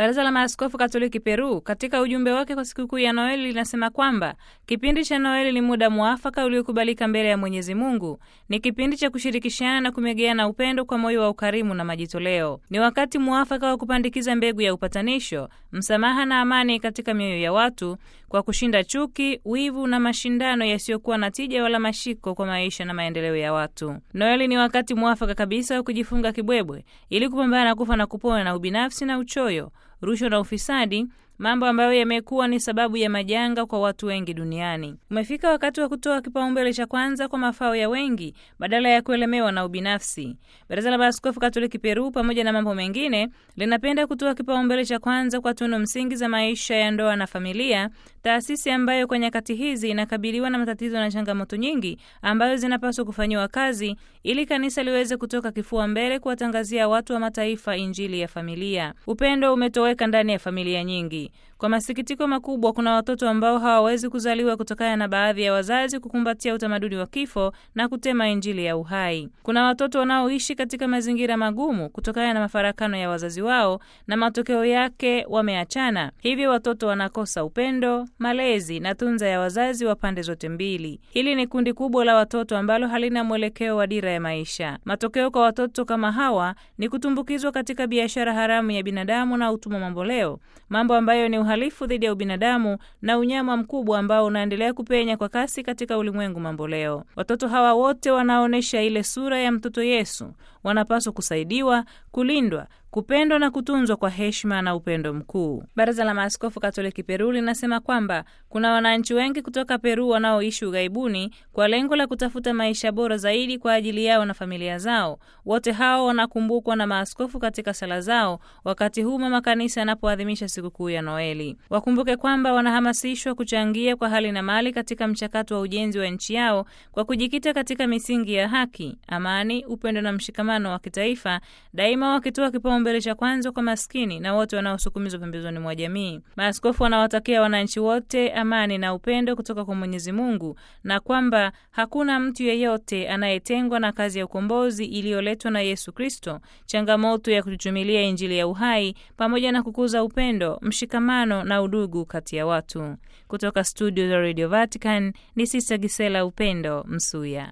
Baraza la Maaskofu Katoliki Peru katika ujumbe wake kwa sikukuu ya Noeli linasema kwamba kipindi cha Noeli ni muda mwafaka uliokubalika mbele ya Mwenyezi Mungu. Ni kipindi cha kushirikishana na kumegeana upendo kwa moyo wa ukarimu na majitoleo. Ni wakati mwafaka wa kupandikiza mbegu ya upatanisho, msamaha na amani katika mioyo ya watu kwa kushinda chuki, wivu na mashindano yasiyokuwa na tija wala mashiko kwa maisha na maendeleo ya watu. Noeli ni wakati mwafaka kabisa wa kujifunga kibwebwe ili kupambana na kufa na kupona na ubinafsi na uchoyo rushwa na ufisadi, mambo ambayo yamekuwa ni sababu ya majanga kwa watu wengi duniani. Umefika wakati wa kutoa kipaumbele cha kwanza kwa mafao ya wengi badala ya kuelemewa na ubinafsi. Baraza la Maaskofu Katoliki Peru, pamoja na mambo mengine, linapenda kutoa kipaumbele cha kwanza kwa tunu msingi za maisha ya ndoa na familia, taasisi ambayo kwa nyakati hizi inakabiliwa na matatizo na changamoto nyingi ambayo zinapaswa kufanyiwa kazi ili kanisa liweze kutoka kifua mbele kuwatangazia watu wa mataifa injili ya familia. Upendo umetoweka ndani ya familia nyingi. Kwa masikitiko makubwa, kuna watoto ambao hawawezi kuzaliwa kutokana na baadhi ya wazazi kukumbatia utamaduni wa kifo na kutema injili ya uhai. Kuna watoto wanaoishi katika mazingira magumu kutokana na mafarakano ya wazazi wao na matokeo yake wameachana. Hivyo watoto wanakosa upendo, malezi na tunza ya wazazi wa pande zote mbili. Hili ni kundi kubwa la watoto ambalo halina mwelekeo wa dira ya maisha. Matokeo kwa watoto kama hawa ni kutumbukizwa katika biashara haramu ya binadamu na utumwa mamboleo, mambo ambayo ni uhalifu dhidi ya ubinadamu na unyama mkubwa ambao unaendelea kupenya kwa kasi katika ulimwengu mamboleo. Watoto hawa wote wanaonyesha ile sura ya mtoto Yesu, wanapaswa kusaidiwa, kulindwa kupendwa na kutunzwa kwa heshima na upendo mkuu. Baraza la Maaskofu Katoliki Peru linasema kwamba kuna wananchi wengi kutoka Peru wanaoishi ughaibuni kwa lengo la kutafuta maisha bora zaidi kwa ajili yao na familia zao. Wote hao wanakumbukwa na maaskofu katika sala zao wakati huu mama kanisa yanapoadhimisha sikukuu ya Noeli. Wakumbuke kwamba wanahamasishwa kuchangia kwa hali na mali katika mchakato wa ujenzi wa nchi yao kwa kujikita katika misingi ya haki, amani, upendo na mshikamano wa kitaifa, daima wakitoa kipao mbele cha kwanza kwa maskini na wote wanaosukumizwa pembezoni mwa jamii. Maaskofu wanawatakia wananchi wote amani na upendo kutoka kwa Mwenyezi Mungu na kwamba hakuna mtu yeyote anayetengwa na kazi ya ukombozi iliyoletwa na Yesu Kristo, changamoto ya kuchuchumilia Injili ya uhai pamoja na kukuza upendo, mshikamano na udugu kati ya watu. Kutoka studio za Radio Vatican ni Sista Gisela Upendo Msuya.